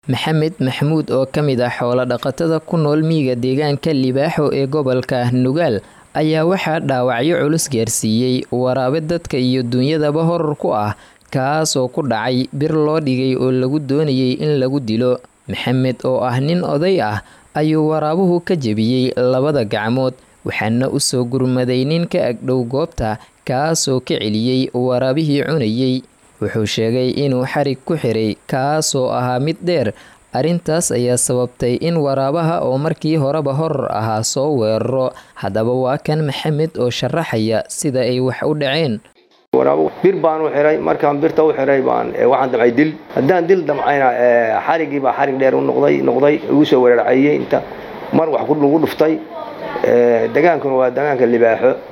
maxamed maxamuud oo ka mid ah xoolo dhaqatada ku nool miyiga deegaanka libaaxo ee gobolka nugaal ayaa waxaa dhaawacyo culus gaarsiiyey waraabe dadka iyo dunyadaba horar ku ah kaas oo ku dhacay bir loo dhigay oo lagu doonayay in lagu dilo maxamed oo ah nin oday ah ayuu waraabuhu ka jebiyey labada gacmood waxaana u soo gurmaday nin ka agdhow goobta kaasoo ka celiyey waraabihii cunayey wuxuu sheegay inuu xarig ku xiray kaasoo ahaa mid dheer arrintaas ayaa sababtay in waraabaha oo markii horeba horar ahaa soo weeraro haddaba waa kan maxamed oo sharaxaya sida ay wax u dhaceen bir baan u xiray markaan birta u xiray baan waxaan damcay dil haddaan dil damcayna xarigii baa xarig dheer u noqday noqday igu soo weerarcayey inta mar wax lagu dhuftay degaankuna waa degaanka libaaxo